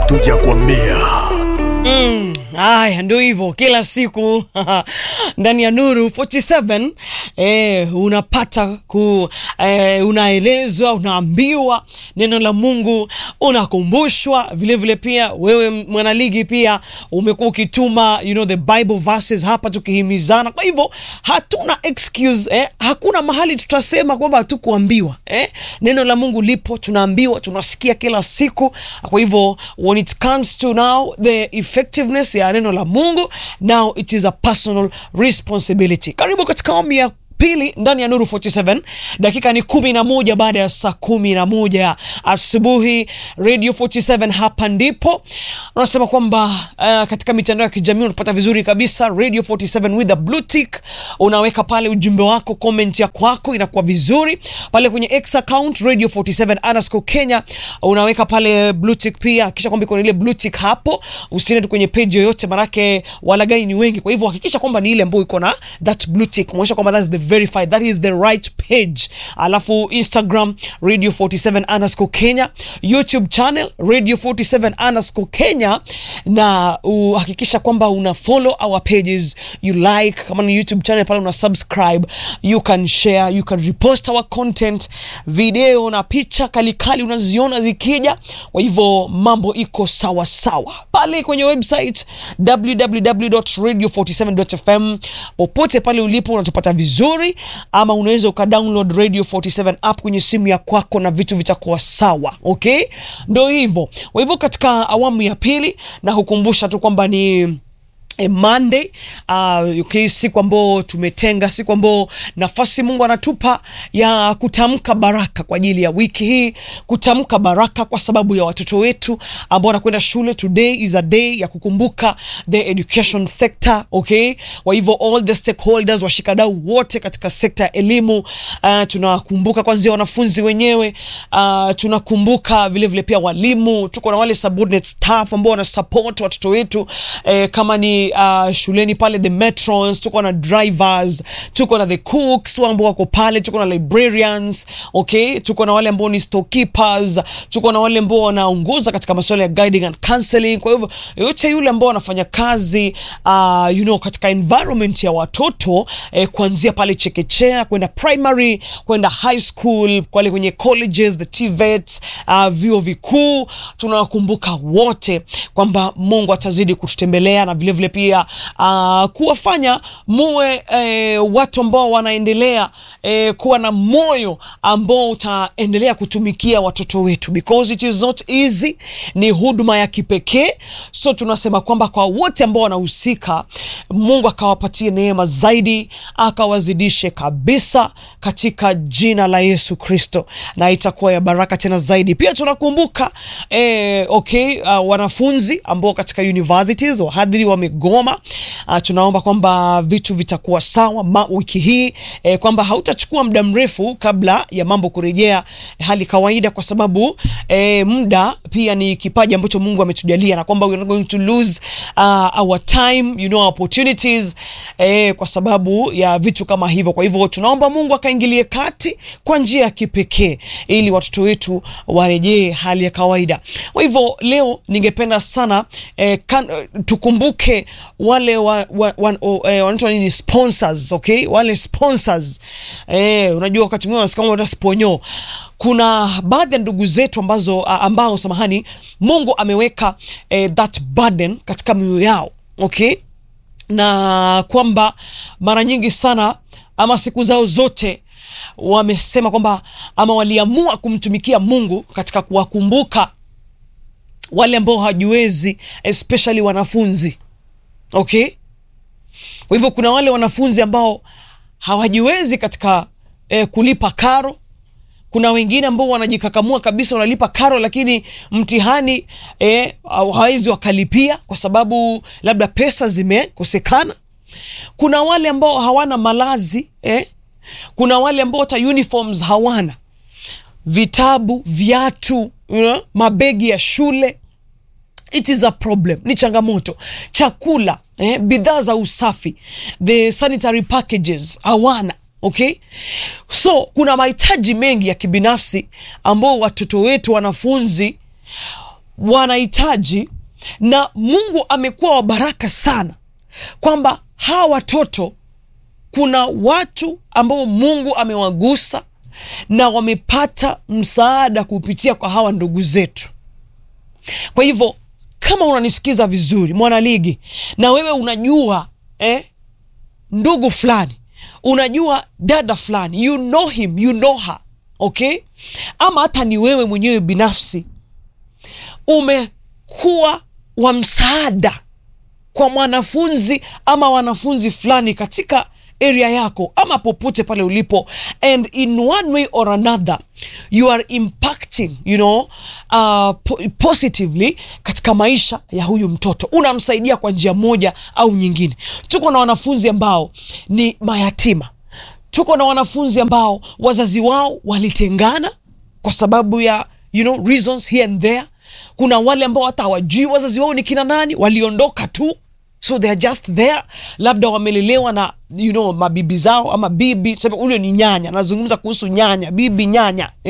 hatujakwambia. Mm, haya ndio hivyo kila siku ndani ya Nuru 47 eh, unapata ku eh, unaelezwa unaambiwa neno la Mungu unakumbushwa vile vile. Pia wewe mwanaligi pia umekuwa ukituma you know, the Bible verses hapa tukihimizana. Kwa hivyo hatuna excuse eh, hakuna mahali tutasema kwamba hatukuambiwa eh. Neno la Mungu lipo, tunaambiwa, tunasikia kila siku. Kwa hivyo when it comes to now the effectiveness ya neno la Mungu, now it is a personal responsibility. Karibu katika awamu ya pili ndani ya Nuru 47. Dakika ni kumi na moja baada ya saa kumi na moja asubuhi. Radio 47 hapa ndipo unasema kwamba uh, katika mitandao ya kijamii unapata vizuri kabisa Radio 47 with a blue tick. Unaweka pale ujumbe wako, comment ya kwako inakuwa vizuri pale kwenye X account Radio 47 underscore Kenya, unaweka pale blue tick pia, kisha kwamba iko ile blue tick hapo, usiende tu kwenye page yoyote, manake walagai ni wengi. Kwa hivyo hakikisha kwamba ni ile ambayo iko na that blue tick, muonyesha kwamba that's the verified that is the right page. Alafu Instagram Radio 47 underscore Kenya, YouTube channel Radio 47 underscore Kenya, na uhakikisha kwamba una follow our pages, you like kama ni YouTube channel pale una subscribe, you can share, you can repost our content, video na picha kalikali unaziona zikija. Kwa hivyo mambo iko sawa sawa pale kwenye website www.radio47.fm. Popote pale ulipo unatupata vizuri, ama unaweza ukadownload Radio 47 app kwenye simu ya kwako na vitu vitakuwa sawa. Okay, ndo hivyo. Kwa hivyo katika awamu ya pili na kukumbusha tu kwamba ni E, Monday uh, okay, siku ambao tumetenga, siku ambao nafasi Mungu anatupa ya kutamka baraka kwa ajili ya wiki hii, kutamka baraka kwa sababu ya watoto wetu ambao wanakwenda shule. Today is a day ya kukumbuka the education sector, okay. Kwa hivyo all the stakeholders, washikadau wote katika sekta ya elimu uh, tunakumbuka kwanza wanafunzi wenyewe uh, tunakumbuka vile vile pia walimu, tuko na wale subordinate staff ambao wana support watoto wetu eh, kama ni Uh, shuleni pale the matrons, tuko na drivers, tuko na the cooks ambao wako pale, tuko na librarians okay, tuko na wale ambao ni storekeepers, tuko na wale ambao wanaongoza katika masuala ya guiding and counseling. Kwa hivyo yote yule ambao wanafanya kazi uh, you know, katika environment ya watoto eh, kuanzia pale chekechea kwenda primary kwenda high school wale kwenye colleges the TVETs, uh, vyuo vikuu, tunawakumbuka wote kwamba Mungu atazidi kututembelea na vile vile pia uh, kuwafanya muwe eh, watu ambao wanaendelea eh, kuwa na moyo ambao utaendelea kutumikia watoto wetu because it is not easy. Ni huduma ya kipekee, so tunasema kwamba kwa wote ambao wanahusika, Mungu akawapatie neema zaidi, akawazidishe kabisa katika jina la Yesu Kristo, na itakuwa ya baraka tena zaidi. Pia tunakumbuka eh, okay, uh, wanafunzi ambao katika universities wahadhiri wamegoma. Uh, tunaomba kwamba vitu vitakuwa sawa ma, wiki hii eh, kwamba hautachukua muda mrefu kabla ya mambo kurejea hali kawaida, kwa sababu eh, muda pia ni kipaji ambacho Mungu ametujalia na kwamba we are not going to lose uh, our time you know opportunities eh, kwa sababu ya vitu kama hivyo. Kwa hivyo tunaomba Mungu akaingilie kati kwa njia ya kipekee ili watoto wetu warejee hali ya kawaida. Kwa hivyo leo ningependa sana eh, kan, tukumbuke wale wa, wa, wa, eh, wanaitwa nini sponsors, okay? Wale sponsors eh, unajua wakati mwingine unasikia kama sponyo. Kuna baadhi ya ndugu zetu ambazo ambao samahani, Mungu ameweka eh, that burden katika mioyo yao okay, na kwamba mara nyingi sana ama siku zao zote wamesema kwamba ama waliamua kumtumikia Mungu katika kuwakumbuka wale ambao hawajiwezi especially wanafunzi okay. Kwa hivyo kuna wale wanafunzi ambao hawajiwezi katika eh, kulipa karo. Kuna wengine ambao wanajikakamua kabisa, wanalipa karo, lakini mtihani eh, hawawezi wakalipia kwa sababu labda pesa zimekosekana. Kuna wale ambao hawana malazi eh. Kuna wale ambao hata uniforms hawana, vitabu, viatu, you know, mabegi ya shule It is a problem, ni changamoto. Chakula eh, bidhaa za usafi, the sanitary packages hawana. Okay, so kuna mahitaji mengi ya kibinafsi ambao watoto wetu wanafunzi wanahitaji na Mungu amekuwa wa baraka sana kwamba hawa watoto kuna watu ambao Mungu amewagusa na wamepata msaada kupitia kwa hawa ndugu zetu. Kwa hivyo kama unanisikiza vizuri, mwanaligi, na wewe unajua eh, ndugu fulani, unajua dada fulani, you know him, you know her, okay, ama hata ni wewe mwenyewe binafsi umekuwa wa msaada kwa mwanafunzi ama wanafunzi fulani katika area yako ama popote pale ulipo and in one way or another you are impacting you know, uh, po positively katika maisha ya huyu mtoto unamsaidia kwa njia moja au nyingine tuko na wanafunzi ambao ni mayatima tuko na wanafunzi ambao wazazi wao walitengana kwa sababu ya you know, reasons here and there kuna wale ambao hata hawajui wazazi wao ni kina nani waliondoka tu so they are just there labda wamelelewa na you know, mabibi zao ama bibi ule ni nyanya nazungumza kuhusu nyanya bibi nyanya